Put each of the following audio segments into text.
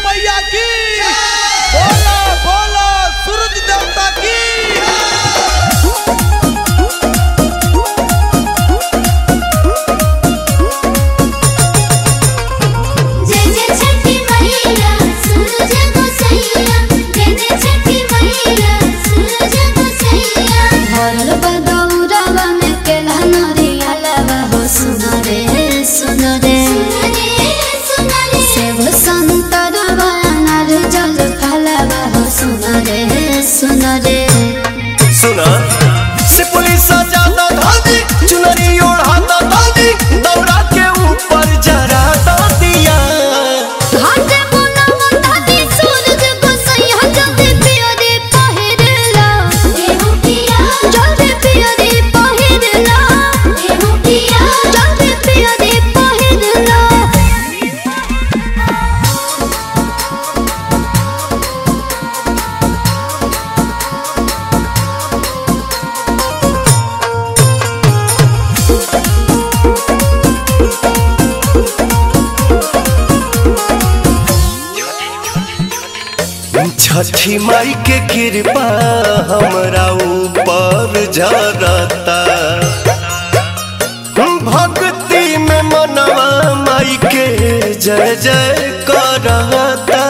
मैया की बोला बोला सूरज देवता की जय जय छठी मैया सूरज को सैया जय जय छठी मैया सूरज को सैया भरल बदौरवा में केला नरिया लवा हो सुनो रे सुनो रे सुनो रे सेव संतरवा अनार जल फलवा हो सुनो रे सुनो रे सुना से पुलिस ज्यादा धादी चुनरी ओढ़ाता दादी दौड़ा के ऊपर जरा दिया घाटे मोना मोटा दी सूरज को सैया जल्दी पिया रे पहिरला एहु पिया जल्दी पिया रे पहिरला एहु पिया जल्दी पिया रे पहिरला छठी माई के कृपा हमरा ऊपर जरता भक्ति में मनवा माई के जय जय करता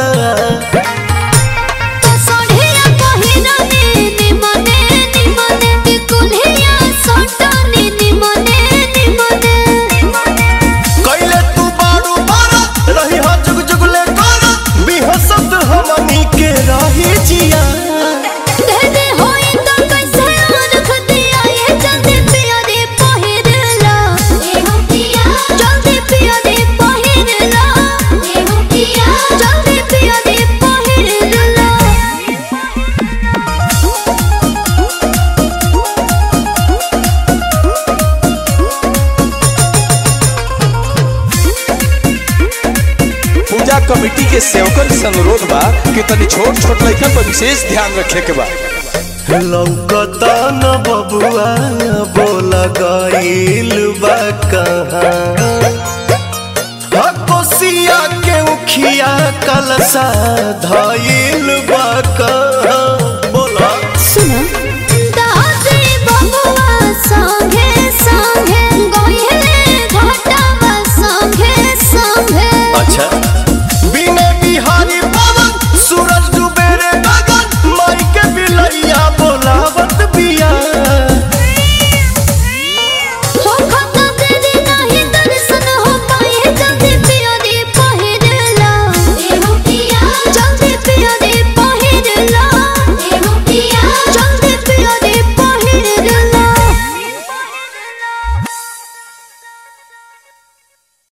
तो सोढ़िया पहिरने निमने निमने कुल्हिया सोटने निमने निमने कैले तू बारू बारा रही हा जुग जुगले करा बिहसत हमनी के रही जिया दे दे होई तो कैसे रख दिया ये जल्दी पिया रे पहिरला एहु पिया जल्दी पिया रे पहिरला एहु पिया जल्दी पिया रे पहिरला पूजा कमेटी के सेवकन से अनुरोध बा कि तनी छोट छोट लड़कन पर विशेष ध्यान रखे के बा लौकता न बबुआ बोल गईल बा कहाँ हा कोसिया के उखिया कलसा धईल बा कहाँ